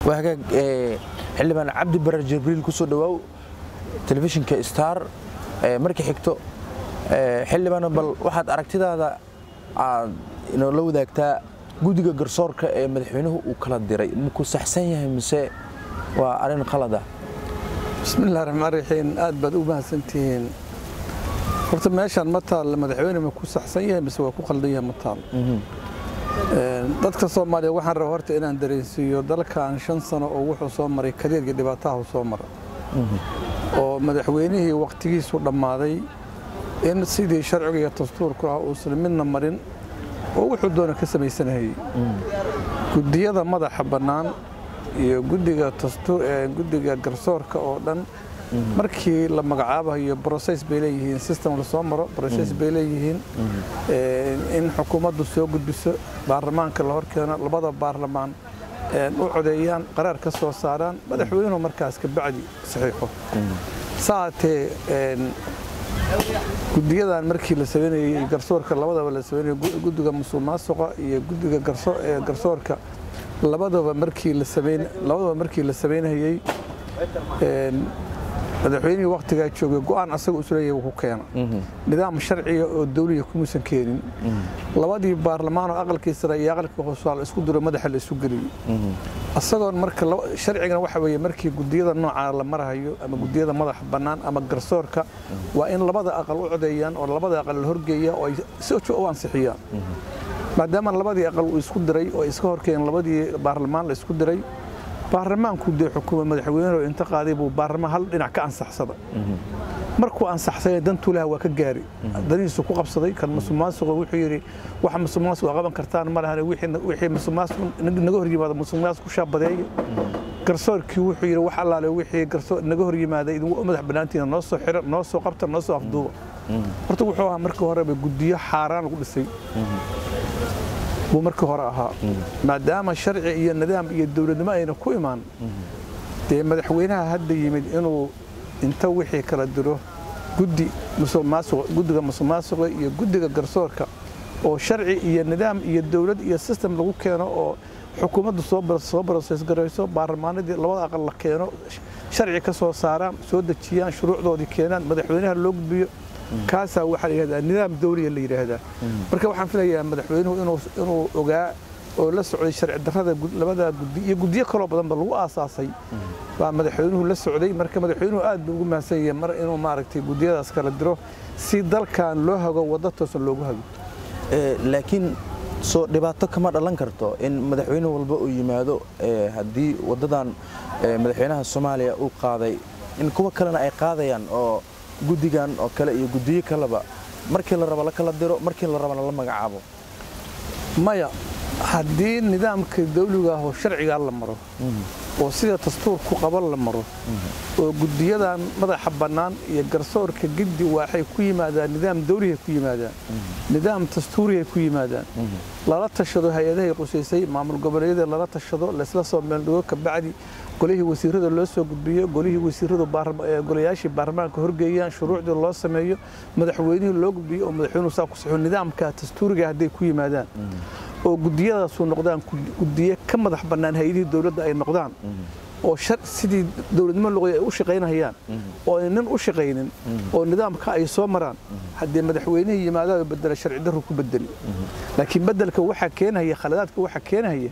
waa hagaag xildhibaan cabdi barar jibriil ku soo dhawaaw telefishinka star markii xigto xildhibaan bal waxaad aragtidaada aad inoola wadaagtaa guddiga garsoorka ee madaxweynuhu uu kala diray maku saxsan yahay mise waa arrin qalada bismillahi raxmaan raxiim aad baad u mahadsantihiin horta meeshaan ma taal madaxweyne ma ku saxsan yahay mise waa ku qaldan yahay ma taal dadka soomaaliya waxaan raba horta inaan dareensiiyo dalkan shan sano oo wuxuu soo maray kadeedga dhibaataha soo mara oo madaxweynihii wakhtigiisu dhammaaday in sidii sharciga iyo dastuurku ah uusan midna marin oo wuxuu doona ka samaysanayay guddiyada madaxa bannaan iyo guddiga guddiga garsoorka oo dhan markii la magacaabayo brocess bay leeyihiin system lasoo maro brocess bay leeyihiin in xukuumaddu soo gudbiso baarlamaanka la horkeeno labada baarlamaan u codeeyaan qaraar ka soo saaraan madaxweynuhu markaas ka bacdi saxiixo saatee guddiyadan markii la sameynayey garsoorka labadaba la sameynayay guddiga musuqmaasuqa iyo guddiga garsoorka labadaba markii la sameyn labadaba markii la sameynayay madaxweynihii wakhtigaa joogay go'aan asaga isleeyahay wuu ku keena nidaam sharciga oo dawliya kumuusan keenin labadii baarlamaan oo aqalkii sare iyo aqalkii hoose la isku diro madaxa la isu geliyey asagoon marka sharcigana waxa weeye markii guddiyada noocaa la marahayo ama guddiyada madaxa bannaan ama garsoorka waa in labada aqal u codeeyaan oo labada aqal la horgeeya oo ay si u ansixiyaan maadaama labadii aqal uu isku diray oo iska horkeen labadii baarlamaan la isku diray baarlamaanku dee xukuuma madaxweynehu inta qaaday buu baarlamaan hal dhinac ka ansaxsada markuu ansaxsay dantuulaha waa ka gaari danihiisu ku qabsaday kan musuqmaasuqa wuxuu yidhi waxa musuqmaasuqa qaban kartaan ma lahan wixii musuqmaasuq naga hor yimaada musuqmaasuq ku shaabadeeya garsoorkii wuxuu yidhi wax allaale wixii garsoor naga hor yimaada idinku madax bannaantiina noo soo xira noo soo qabta noo soo afduuba horta wuxuu ahaa markii horeba guddiyo xaaraan lagu dhisay buu markii hore ahaa maadaama sharci iyo nidaam iyo dowladnimo ayna ku imaan dee madaxweynaha hadda yimid inuu inta wixii kala diro guddi guddiga musuqmaasuqa iyo guddiga garsoorka oo sharci iyo nidaam iyo dowlad iyo system lagu keeno oo xukuumaddu soo broses garayso baarlamaanadii labada aqal la keeno sharci ka soo saaraan soo dejiyaan shuruucdoodii keenaan madaxweynaha loo gudbiyo kaasaa waxaa la yidhahdaa nidaam dawliya la yidhaahdaa marka waxaan filayaa madaxweynuhu inuu ogaa oo la socday sharci darrada labada guddi iyo guddiyo kaloo badanba lagu aasaasay baa madaxweynuhu la socday marka madaxweynuhu aad buu ugu mahadsan yahay mar inuu maaragtay guddiyadaas kala diro si dalkan loo hago waddo toosan loogu hago laakiin soo dhibaato kama dhalan karto in madaxweyne walba uu yimaado haddii waddadan madaxweynaha soomaaliya uu qaaday in kuwa kalena ay qaadayaan oo guddigan oo kale iyo guddiyo kaleba markii la rabo la kala diro markii la rabana la magacaabo maya haddii nidaamka dawliga ah oo sharcigaa la maro oo sida dastuurku qaban la maro oo guddiyadan madaxa bannaan iyo garsoorka giddi waxay ku yimaadaan nidaam dawlihay ku yimaadaan nidaam dastuurihay ku yimaadaan lala tashado hay-adahay qusaysay maamul goboleedyada lala tashado laysla soo meeldhigo kabacdi golihii wasiirada loo soo gudbiyo golihii wasiiradu golayaashii baarlamaanka horgeeyaan shuruucdii loo sameeyo madaxweynihii loo gudbiyo oo madaxweynuhu saa ku saxo nidaamka dastuuriga hadday ku yimaadaan oo guddiyadaasu noqdaan guddiye ka madax bannaan hay-adihii dowladda ay noqdaan oo sidii dowladnimo luqay ay u shaqaynayaan oo ay nin u shaqaynin oo nidaamka ay soo maraan haddii madaxweynihii yimaadaaba bedela sharci darru ku bedeli laakiin beddelka waxaa keenaya khaladaadka waxaa keenaya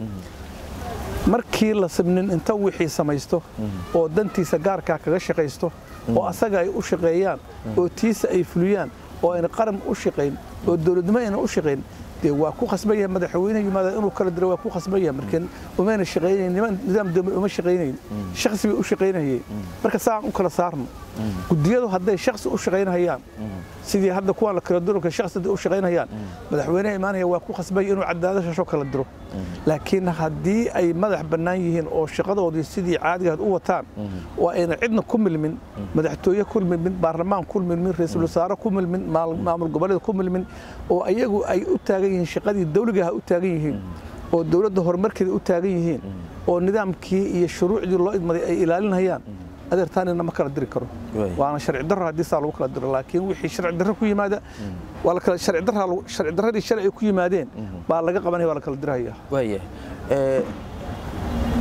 markii la sabnin inta wixii samaysto oo dantiisa gaarkaa kaga shaqaysto oo asaga ay u shaqeeyaan oo tiisa ay fuliyaan oo ayna qaran u shaqayn oo dowladnimo ayna u shaqayn dee waa ku khasban yahay madaxweynaha yimaada inuu kala diro waa ku khasban yahay marka umayna shaqaynayn nidaam dowlad uma shaqaynayn shakhsi bay u shaqaynayeen marka saan u kala saarno guddiyadu hadday shakhsi u shaqaynayaan sidii hadda kuwaan la kala diro shakhsi u shaqaynayaan madaxweynaha imaanaya waa ku khasbay inuu cadaadashasho kala diro laakiin haddii ay madax bannaan yihiin oo shaqadoodii sidii caadigaad u wataan oo ayna cidna ku milmin madaxtooye ku milmin baarlamaan ku milmin ra-iisul wasaare ku milmin maamul goboleed ku milmin oo ayagu ay u taagan yihiin shaqadii dawligaha u taagan yihiin oo dowladda horumarkeeda u taagan yihiin oo nidaamkii iyo shuruucdii loo idmaday ay ilaalinayaan adeertaanina ma kala diri karo waana sharci darro haddii saa lagu kala diro laakiin wixii sharci darro ku yimaada waa la kala sharci darra sharci darradii shalay ay ku yimaadeen baa laga qabanaya waa la kala diraya waayahay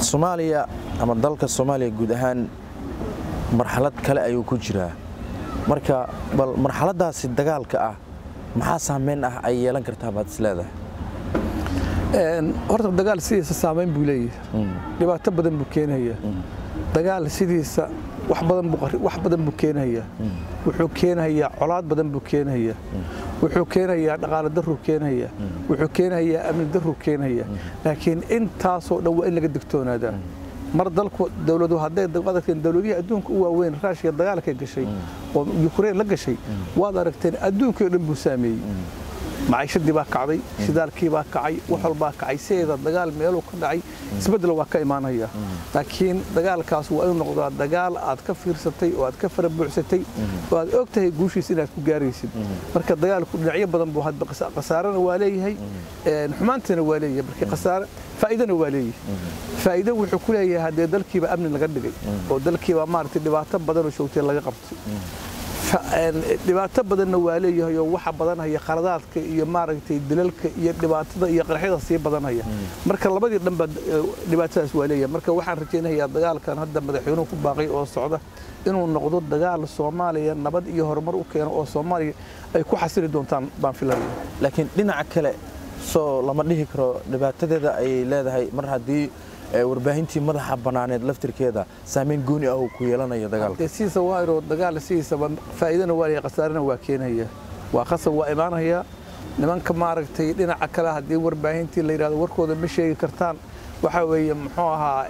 soomaaliya ama dalka soomaaliya guud ahaan marxalad kale ayuu ku jiraa marka bal marxaladaasi dagaalka ah maxaa saameyn ah ay yeelan kartaa baad is leedahay horta dagaal sidiisa saamayn buu leeyahay dhibaato badan buu keenayaa dagaal sidiisa wax badan buu wax badan buu keenayaa wuxuu keenayaa colaad badan buu keenayaa wuxuu keenayaa dhaqaale darruu keenayaa wuxuu keenayaa amni darruu keenayaa laakiin intaasoo dhan waa in laga digtoonaadaa mar dalku dowladu hadday adagteen dowladihii adduunka u waaweyn raashiya dagaalkay gashay oo yukrain la gashay waad aragteen adduunkii o dhan buu saameeyey maciishadii baa kacday shidaalkii baa kacay wax walbaa kacay sideeda dagaal meeluu ka dhacay isbeddel waa ka imaanaya laakiin dagaalkaas waa inuu noqdaa dagaal aad ka fiirsatay oo aad ka farabuuxsatay oo aad og tahay guushiisa inaad ku gaaraysid marka dagaalku dhinacyo badan buu hadba khasaarana waa leeyahay xumaantana waa leeyahay marka khasaare faa'iidana waa leeyahay faa'iido wuxuu ku leeyahay haddee dalkiiba amni laga dhigay oo dalkiiba maaragtay dhibaato badan oo joogtay laga qabtay dhibaato badanna waa leeyahay oo waxa badanhaya khaladaadka iyo maaragtay dilalka iyo dhibaatada iyo qarxyada sii badanhaya marka labadii dhanba dhibaatadaas waa leeyahay marka waxaan rajaynayaa dagaalkan hadda madaxweynuhu ku baaqay oo socda inuu noqdo dagaal soomaaliya nabad iyo horumar u keeno oo soomaaliya ay ku xasili doontaan baan filanaya laakiin dhinaca kale soo lama dhihi karo dhibaatadeeda ayay leedahay mar haddii warbaahintii madaxa bannaaneed laftirkeeda saamayn gooni ah uu ku yeelanayo dagaalka sidiisa waa inuu dagaal sidiisaba faa'iidana waa leeyahay khasaarana waa keenaya waa qasab waa imaanaya nimanka maaragtay dhinaca kale haddii warbaahintii la yidhahdo warkooda ma sheegi kartaan waxaa weeye muxuu ahaa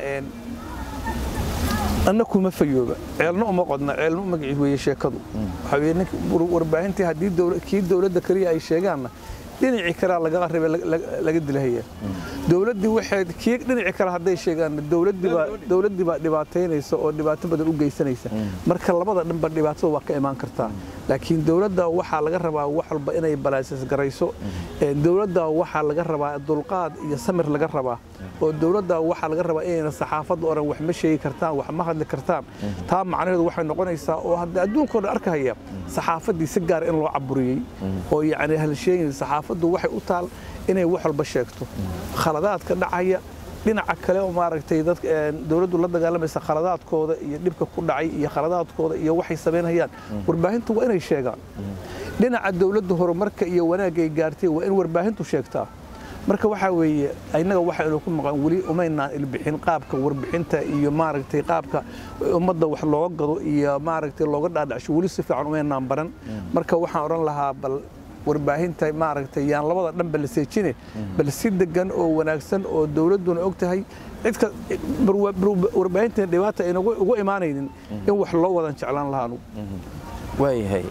anna kuma fayooba ceelna uma qodna ceelna u magaciis weeye sheekadu waxaa weeye ninka warbaahintii haddii kii dowladda kaliya ay sheegaanna dhinacii kalea laga rabe laga dilahaya dowladdii waxay kii dhinaci kale hadday sheegaan dowladdiibaa dowladdii baa dhibaataynaysa oo dhibaato badan u geysanaysa marka labada dhanba dhibaatada waa ka imaan kartaa laakiin dowladda waxaa laga rabaa wax walba inay balaasas garayso dowladda waxaa laga rabaa dulqaad iyo samir laga rabaa oo dowladda waxaa laga rabaa inayna saxaafadda oran wax ma sheegi kartaan wax ma hadli kartaan taa macnaheedu waxay noqonaysaa oo hadda adduunkao dhan arkahaya saxaafaddii si gaara in loo caburiyey oo yacni halsheegin saxaafaddu waxay u taal inay wax walba sheegto khaladaadka dhacaya dhinaca kale oo maaragtay dadka dowladdu la dagaalamaysa khaladaadkooda iyo dhibka ku dhacay iyo khaladaadkooda iyo waxay samaynayaan warbaahintu waa inay sheegaan dhinaca dowladda horumarka iyo wanaagay gaartay waa in warbaahintu sheegtaa marka waxaa weeye innaga waxaynu ku maqan weli umaynaan ilbixin qaabka warbixinta iyo maaragtay qaabka ummadda wax looga gado iyo maaragtay looga dhaadhacsho weli si fiican umaynaan baran marka waxaan odhan lahaa bal warbaahinta maaragtay yaan labada dhanba la seejine bal si degan oo wanaagsan oo dowladduna og tahay cidka warbaahintan dhibaata ayna ugu imaanaynin in wax loo wadan jeclaan lahaa anugu waayahay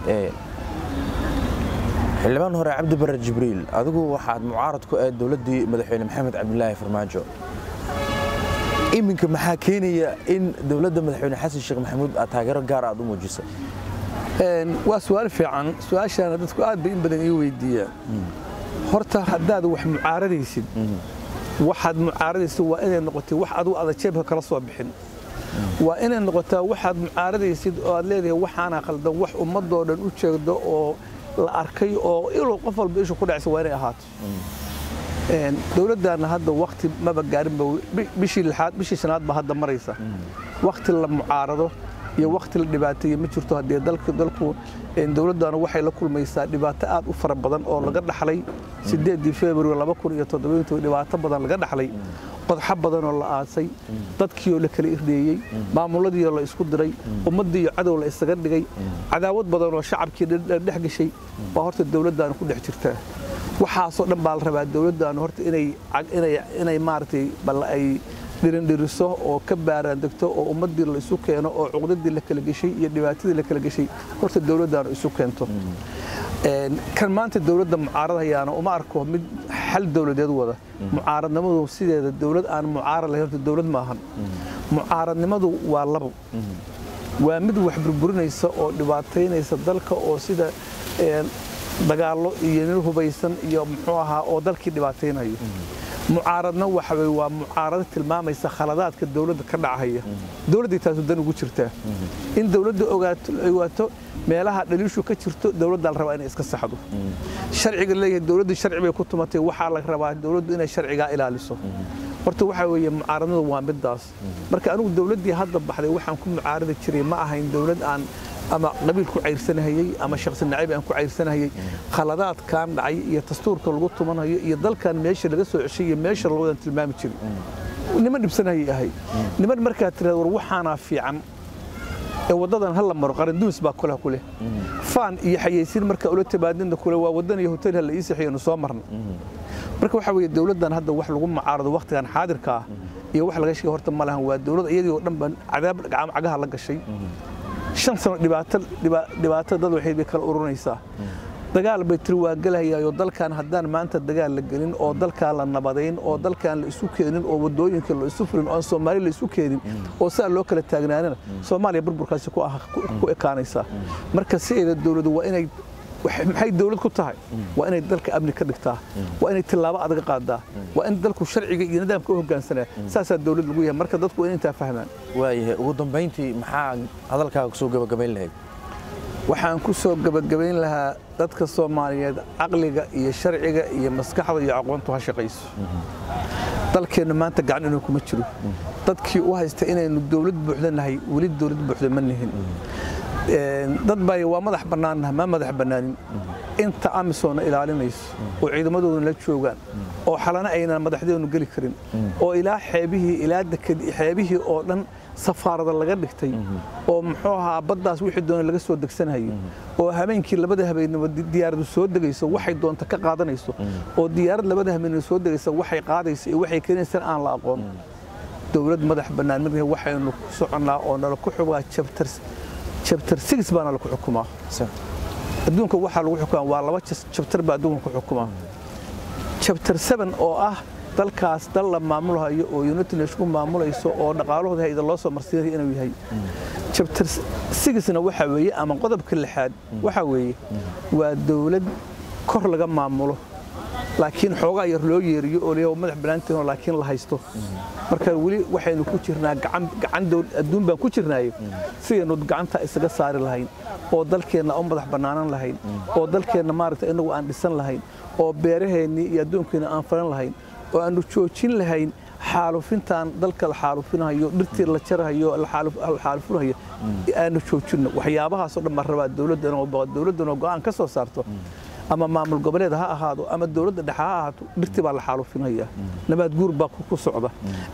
xildhibaan hore cabdi bare jibriil adigu waxaad mucaarad ku ahayd dowladdii madaxweyne maxamed cabdilaahi farmaajo iminka maxaa keenaya in dowladda madaxweyne xasan sheekh maxamuud aad taageero gaar aad u muujiso waa su-aal fiican su-aashaana dadku aad bay in badan ii weydiiyaan horta haddaad wax mucaaradaysid waxaad mucaaradaysid waa inay noqotay wax adigu ada jeebka kala soo bixin waa inay noqotaa waxaad mucaaradaysid oo aad leedahay waxaana khaldan wax ummadoo dhan u jeegdo oo la arkay oo iluu qof walba ishu ku dhacsa waa inay ahaato dowladdaana hadda wakti maba gaarinba bishii lixaad bishii shanaad ba hadda maraysa wakti la mucaarado iyo wakti la dhibaateeye ma jirto haddee dalku dalku dowladdaana waxay la kulmaysaa dhibaato aad u fara badan oo laga dhaxlay sideedii february laba kun iyo toddobayntii dhibaato badan laga dhaxlay qodxo badanoo la aasay dadkiioo la kala irdeeyey maamuladiioo la isku diray ummaddii iyo cadow la isaga dhigay cadaawad badanoo shacabkii dhex gashay baa horta dowladdaana ku dhex jirtaa waxaasoo dhan baa la rabaa dowladdaanu horta inay maaragtay bal ay dhirindhiriso oo ka baaraandegto oo ummaddii la isu keeno oo cuqdadii la kala geshay iyo dhibaatadii la kala geshay horta dowladdaanu isu keento kan maanta dowladda mucaaradayaana uma arko mid xal dowladeed wada mucaaradnimadu sideeda dowlad aan mucaarad lahayn horta dowlad maahan mucaaradnimadu waa labo waa mid wax burburinaysa oo dhibaataynaysa dalka oo sida dagaallo iyo nin hubaysan iyo muxuu ahaa oo dalkii dhibaataynayo mucaaradna waxa weye waa mucaarado tilmaamaysa khaladaadka dowladda ka dhacaya dowladday taasu dan ugu jirtaa in dowladda ogaato meelaha dhaliishu ka jirto dowladdaa la rabaa inay iska saxdo sharciga leeyahay dowladda sharci bay ku tumatay waxaa la rabaa dowladdu inay sharcigaa ilaaliso horta waxaa weeye mucaaradadu waa midaas marka anigu dowladdii hadda baxday waxaan ku mucaaradi jiray ma ahayn dowlad aan ama qabiil ku cayrsanahayey ama shakhsi nacayb aan ku cayrsanahayey khaladaadkan dhacay iyo dastuurka lagu tumanayo iyo dalkan meesha laga soo ceshay iyo meesha lawadan tilmaami jiray niman dhibsanayay ahay niman markaa tirada war waxaanaa fiican ee waddadan hala maro qaranduus baa kulaha ku leh faan iyo xayeysiin marka ula timaadinna kule waa waddan iyo hotel hala ii sixiyanu soo marna marka waxaa weeye dowladdan hadda wax lagu mucaarado wakhtigan xaadirka ah iyo wax laga sheegay horta ma lahan waa dowlad iyadii oo dhan baan cadaab cagaha la gashay shan sano dhibaato dhibaato dad waxay bay kala ururinaysaa dagaal bay tiri waa gelahayaayoo dalkan haddaan maanta dagaal la gelin oo dalkaan la nabadayn oo dalkaan la isu keenin oo wadooyinka la isu furin oo soomaali la isu keenin oo saa loo kala taagnaanana soomaaliya burburkaasi ku ekaanaysaa marka sideeda dowladu waa inay maxay dowlad ku tahay waa inay dalka amni ka dhigtaa waa inay tillaabo adag qaadaa waa in dalku sharciga iyo nidaamka u hoggaansanaa saasaa dowlad lagu yahay marka dadku waa in intaa fahmaan waayahay ugu dambayntii maxaa hadalkaaga kusoo gabagabayn lahayd waxaan ku soo gebagabayn lahaa dadka soomaaliyeed caqliga iyo sharciga iyo maskaxda iyo aqoontu ha shaqayso dalkeennu maanta gacan inuu kuma jiro dadkii u haysta inaynu dowlad buuxda nahay weli dowlad buuxda ma nihin dad bay waa madax bannaannaha ma madax bannaanin inta amisoona ilaalinayso oo ciidamadooduna la joogaan oo xalana aynan madaxdeenu geli karin oo ilaa xeebihii ilaa xeebihii oo dhan safaarada laga dhigtay oo muxuu ahaa baddaas wixii doona laga soo degsanayo oo habeenkii labada habeenimo diyaaradu soo degayso waxay doonta ka qaadanayso oo diyaarad labada habeenimo soo degaysa waxay qaadayso iyo waxay keenaysaan aan la aqoon dowlad madax bannaan mid waxaynu ku soconnaa oo nala ku xugaa chapter chapter 6 baana lagu xukumaa adduunka waxaa lagu xukumaa waa laba chapter baa adduunka ku xukumaa chapter 7 oo ah dalkaas dal la maamulayo oo united nation maamulayso oo dhaqaalahooda hayda loo soo marsiinayo inuu yahay chapter 6na waxa weeye ama qodobka lixaad waxa weeye waa dowlad kor laga maamulo laakiin xoogaa yar loo yeeriyo oo leeyahay madax banaantiin laakiin la haysto marka weli waxaynu ku jirnaa gacan gacan adduun baan ku jirnaayo sidaynu gacanta isaga saari lahayn oo dalkeenna u madax bannaanan lahayn oo dalkeenna maaragtay inagu aan dhisan lahayn oo beeraheennii iyo adduunkeena aan falan lahayn oo aanu joojin lahayn xaalufintan dalka la xaalufinayo dhirtii la jarahayo la xaalufinayo aanu joojinno waxyaabahaasoo dhan baan rabaa dowladdanoo go'aan ka soo saarto ama maamul goboleed ha ahaado ama dowladda dhexe ha ahaato dhirtii baa la xaalufinaya nabaad guur baa ku socda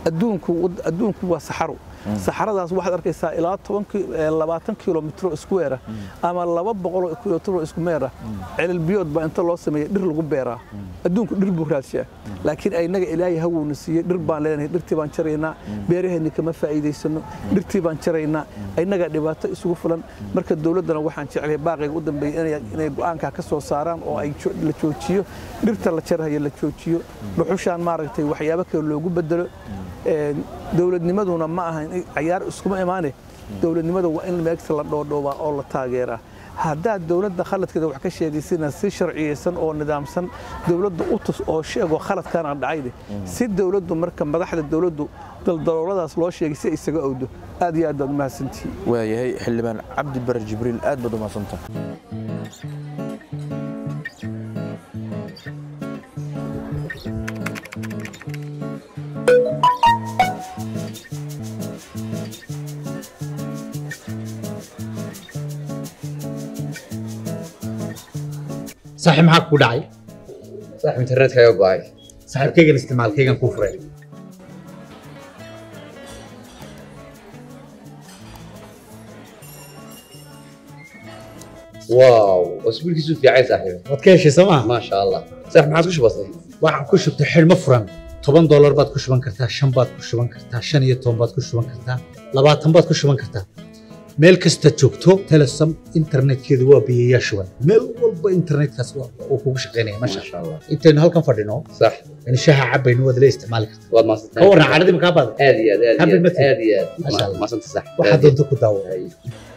adduunku waa saxaro saxaradaas waxaad arkaysaa ilaa labaatan kilomitro isku weera ama laba boqoloo kilomitro isku meera celal biyood baa inta loo sameeya dhir lagu beeraa adduunku dhir buu raadshaa laakiin aynaga ilaahay hawowna siiyey dhir baan leenahay dhirtii baan jaraynaa beeraheenni kama faa'iidaysano dhirtii baan jaraynaa aynagaa dhibaato isugu fulan marka dowladdana waxaan jeclahay baaqayga u dambeeyay inay go'aankaa ka soo saaraan oo ay la joojiyo dhirta la jarahayo la joojiyo dhuxushaan maaragtay waxyaabo kale loogu bedelo dowladnimaduna ma aha cayaar iskuma imaane dowladnimada waa in meegta la dhoodhoobaa oo la taageeraa haddaad dowladda khaladkeeda wax ka sheegaysina si sharciyeysan oo nidaamsan dowladda u tus oo sheego khaladkan aan dhacayne si dowladdu marka madaxda dowladdu daldalooladaas loo sheegay si isaga owdo aad iyo aad baad umahadsantihiin waayahay xildhibaan cabdi bare jibriil aad baad umahadsantaha saaxiib maxaa ku dhacay saaxiib internetka ayaa go'ay saaxiibkaygan isticmaalkaygan kuu furay waaw wasbiilkiisu fiicay saaxiib waad ka heshay sooma maasha allah saaxiib maxaad ku shubatay waxaan ku shubtay xidhmo furan toban doolar baad ku shuban kartaa shan baad ku shuban kartaa shan iyo toban baad ku shuban kartaa labaatan baad ku shuban kartaa meel kasta joogto telesom internetkeedu waa biyayaa shuban meel walba internetkaas uu kugu shaqaynaya masha maasha allah intaynu halkan fadhino sax yani shaha cabaynu waad la isticmaali kartaa waad ka maasantahay warran caadadii makaa baada aad iyo aad aad iyo Happy aad birthday. aad iyo aad Maasha Allah. maasanta sax waxaad doonto ku daawo Ay.